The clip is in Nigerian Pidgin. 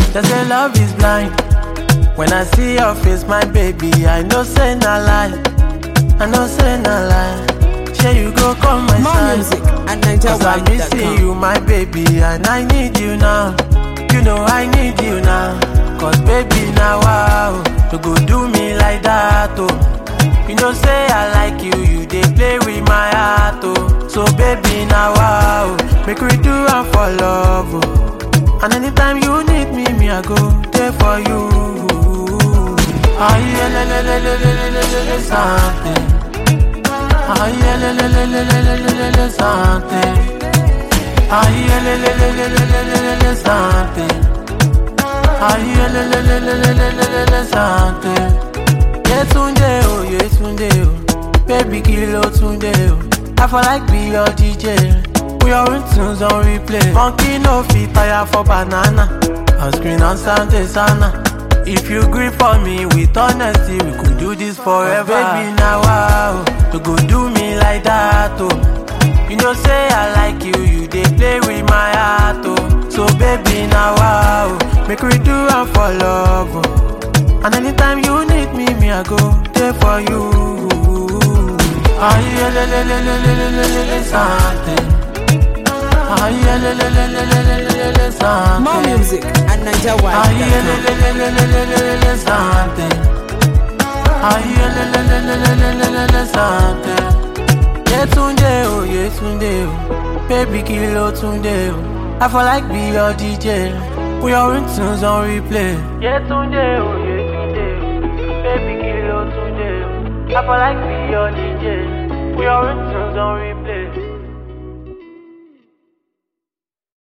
They say love is blind. When I see your face, my baby, I know say na lie. I know say na lie. Share you go come my More side. music at Cause I'm missing NigerWide.com. you, my baby, and I need you now. You know I need you now. Cause baby, now wow, to go do me like that, oh. You know, say I like you, you they play with my heart, oh. So baby, now wow, make we do am for love, oh. And anytime you need me, me I go there for you. Ah, yeah, le, le, le, le, le, le, le, le, le, something. Ah, yeah, le, le, le, le, le, le, le, le, le, something. Ah, yeah, le, le, le, le, le, le, le, le, le, something. Ah, yeah, le, le, le, le, le, le, le, le, le, something. Yetunde, oh, Yetunde, oh. Baby, kilo tunde, oh. I feel like be your DJ. We are in tunes on replay. Monkey no fit tire for banana. On screen on Sunday sana. If you grip for me with honesty, we could do this forever. baby, now wow, to go do me like that, oh. You know, say I like you, you they play with my heart, oh. So baby, now wow, make we do am for love, oh. And anytime you need me, me I go there for you. Ah yeah, le le le le le le le le le something. Ah yeah, le le le le le le le le something. More music at Ah yeah, le NigerWide.com. le le le le le le le le something. Ah yeah, le le le le le le le le le something. Yetunde oh, Yetunde oh, baby kilo tunde oh. I feel like be your DJ. We are in tunes on replay. Yetunde oh, Yetunde oh, baby kilo tunde oh. I feel like be your DJ. We are in tunes on replay.